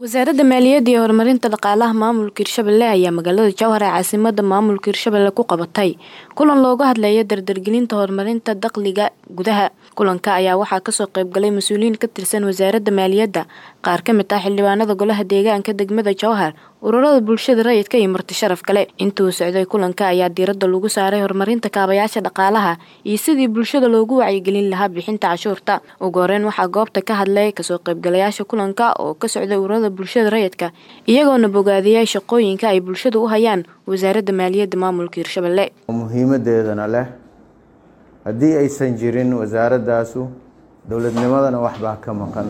wasaaradda maaliyadda iyo horumarinta dhaqaalaha maamulka hirshabelle ayaa magaalada jowhar ee caasimada maamulka hirshabelle ku qabatay kulan looga hadlaya dardargelinta horumarinta dakhliga gudaha kulanka ayaa waxaa kasoo qeybgalay mas-uuliyiin ka tirsan wasaaradda maaliyadda qaar ka mid ah xildhibaanada golaha deegaanka degmada jowhar ururada bulshada rayidka iyo marti sharaf kale intuu socday kulanka ayaa diiradda lagu saaray horumarinta kaabayaasha dhaqaalaha iyo sidii bulshada loogu wacyigelin lahaa bixinta cashuurta ugu horeyn waxaa goobta ka hadlay kasoo qeybgalayaasha kulanka oo ka socday ururada bulshada rayidka iyagoona bogaadiyay shaqooyinka ay bulshada u hayaan wasaaradda maaliyadda maamulka hirshabelle muhiimadeedana leh haddii aysan jirin wasaaradaasu dowladnimadana waxbaa ka maqan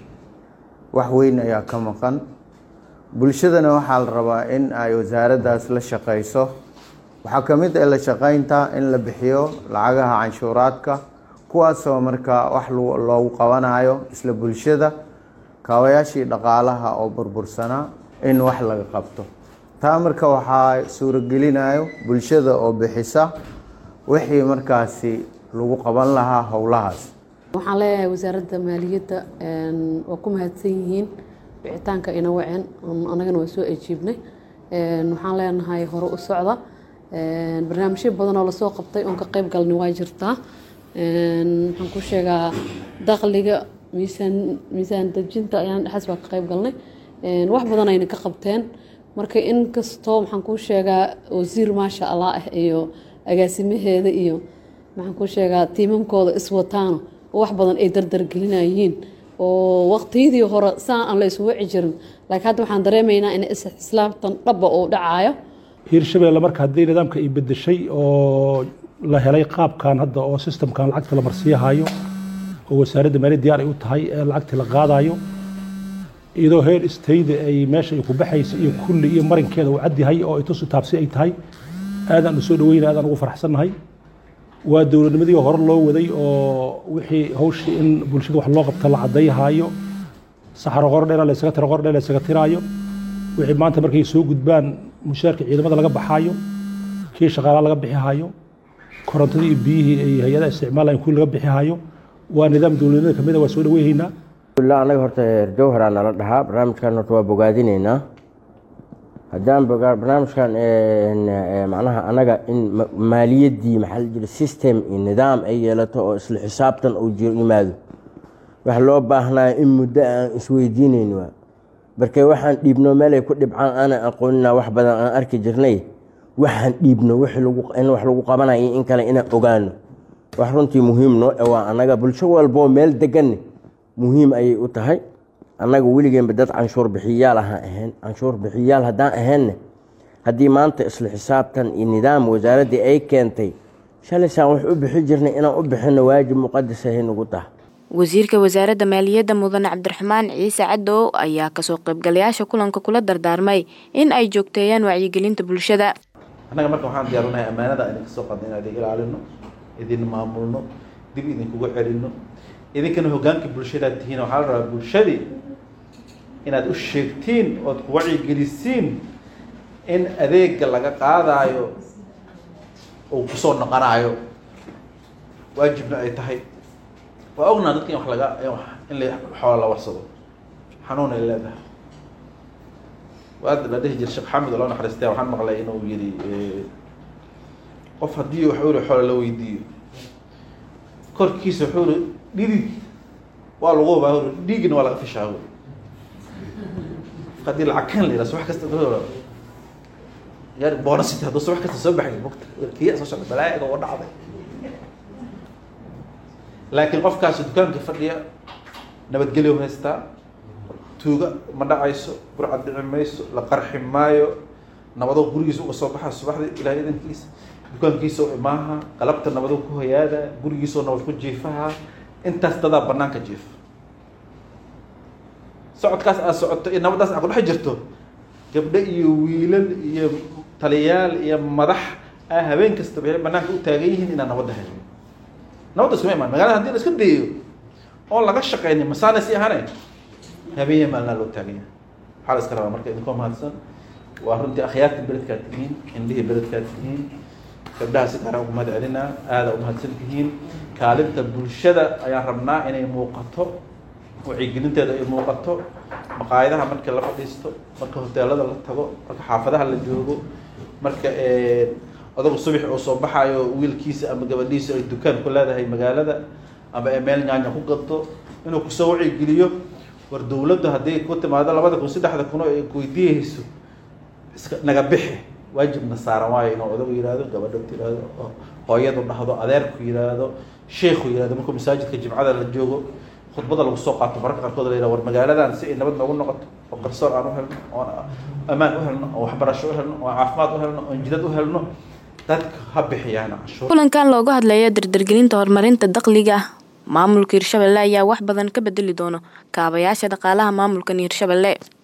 wax weyn ayaa ka maqan bulshadana waxaa la rabaa in ay wasaaraddaas la shaqayso waxaa ka mid ah la shaqaynta in la bixiyo lacagaha canshuuraadka kuwaasoo markaa wax loogu qabanayo isla bulshada kaabayaashii dhaqaalaha oo burbursanaa in wax laga qabto taa marka waxaa suuragelinayo bulshada oo bixisa wixii markaasi lagu qaban lahaa howlahaas waxaan leeyahay wasaaradda maaliyadda waa ku mahadsan yihiin bixitaanka ina waceen anagana waa soo ajiibnay waxaan leenahay hore u socda barnaamijyo badan oo lasoo qabtay oon ka qeyb galnay waa jirtaa waxaan ku sheegaa dakhliga miisaan miisaan dejinta ayaan dhexaas baa ka qeyb galnay wax badan ayna ka qabteen marka in kastoo maxaan kuu sheegaa wasiir maasha allah ah iyo agaasimaheeda iyo maxaan kuu sheegaa tiimamkooda iswataano wax badan ay dardargelinayiin oo waqtiyadii hore saan aan la isu waci jirin laakiin hadda waxaan dareemaynaa in islaamtan dhaba uu dhacayo hiirshabelle marka haddii nidaamka ay bedeshay oo la helay qaabkan hadda oo sistamkan lacagta la marsiiyahayo oo wasaaradda maaliyad diyaar ay u tahay ee lacagtii la qaadayo iyadoo heer istayda ay meesha ay ku baxaysa iyo kulli iyo marinkeeda uu cadyahay oo ay tusu taabsi ay tahay aadaan u soo dhaweyna aadaan ugu faraxsannahay waa dowladnimadii hore loo waday oo wixii hawshii in bulshada wax loo qabta la caddayhaayo saxaro qordheera la ysaga tiro qordheer la ysaga tiraayo wixii maanta markay soo gudbaan mushaarka ciidamada laga baxaayo kii shaqaalaa laga bixihaayo korontadii iyo biyihii ay hay-adaha isticmaalayeen kuwii laga bixihaayo waa nidaam dowladnimada kamid a waa soo dhaweynaynaa anaga horta reer jowharaa nala dhahaa barnaamijkan horta waa bogaadinaynaa haddaan barnaamijkan macnaha anaga in maaliyaddii maxaa la jira system iyo nidaam ay yeelato oo isla xisaabtan uu yimaado wax loo baahnaayo in muddo aan isweydiinayn waa barkee waxaan dhiibno meelay ku dhibcaan aanan aqoonina wax badan aan arki jirnay waxaan dhiibno in wax lagu qabanayo in kale inaan ogaano wax runtii muhiim noo dhawaa anaga bulsho walboo meel degan muhiim ayay u tahay annaga weligeenba dad canshuur bixiyaal ahaan ahayn canshuur bixiyaal haddaan ahaynne haddii maanta isla xisaabtan iyo nidaam wasaaraddii ay keentay shalaysaan wax u bixi jirnay inaan u bixinno waajib muqadas ahay nugu taha wasiirka wasaaradda maaliyadda mudane cabdiraxmaan ciise cadow ayaa kasoo qaybgalayaasha kulanka kula dardaarmay in ay joogteeyaan wacyigelinta bulshada annaga marka waxaan diyaarinahay ammaanada idinka soo qadna inaan idin ilaalino idin maamulno dib idinkugu celino idinkana hogaanka bulshadaad tihiin waxaa la rabaa bulshadii inaad u sheegtiin ood ku wacyigelisiin in adeega laga qaadaayo uu kusoo noqonaayo waajibna ay tahay waa ognaa dadka in wax laga in la xoola la warsado xanuun ay leedahay waad la dhihi jira sheekh xamid oo loo naxariistay waxaan maqlay inuu yidhi qof haddii wax uri xoola la weydiiyo korkiisa wuxuu uri dhidid waa lagu hubaa uri dhiigna waa laga fishaa uri haddii lacag kan la yidhaha subax kasta yar bonasity hadduu subax kasta soo baxay mugta kiya soo socda balaayaga oo dhacday laakiin qofkaasi dukaanka fadhiya nabadgelyo haystaa tuuga ma dhacayso burcad dhici mayso la qarxi maayo nabado gurigiisa uga soo baxa subaxdii ilahay idankiisa dukaankiisa u imaaha qalabta nabado ku hoyaada gurigiisoo nabad ku jiifaha intaas dadaa banaanka jiifa socodkaas aad socoto iyo nabaddaas aad ku dhex jirto gabdho iyo wiilal iyo taliyaal iyo madax a habeen kastaba waxay banaanka u taagan yihiin inaan nabadda helin nabadda iskuma imaan magaalada hadii la iska dayayo oon laga shaqaynin masaana si ahane habeenya maalnaa loo taagan yahay waxaa la iska rabaa marka idinkoo mahadsan waa runtii akhyaarta beledkaad tihiin indhihii beledkaad tihiin gabdhaha si gaara ugu mahad celinaa aada umahadsan tihiin kaalinta bulshada ayaan rabnaa inay muuqato wacyigelinteeda ay muuqato maqaayadaha marka la fadhiisto marka hoteelada la tago marka xaafadaha la joogo marka odagu subax uu soo baxayo wiilkiisa ama gabadhiisa ay dukaan ku leedahay magaalada ama ay meel nyaanya ku gadto inuu kusoo wacigeliyo war dowladdu haddii ku timaado labada kun saddexda kuno ay kuweydiiyeyso iska naga bixi waajibna saaran waayo inuu odagu yihahdo gabadha tirahdo hooyadu dhahdo adeerku yihahdo sheikhu yihahdo markuu masaajidka jimcada la joogo khudbada lagu soo qaato mararka qaarkood la yihahdo war magaaladan si ay nabad noogu noqoto oo qarsoor aan u helno oon ammaan u helno oo waxbarasho u helno oo caafimaad u helno oon jidad u helno dadka ha bixiyaan canshuur kulankan looga hadlaya dardargelinta horumarinta dakhliga maamulka hirshabelle ayaa wax badan ka bedeli doono kaabayaasha dhaqaalaha maamulkan hirshabelle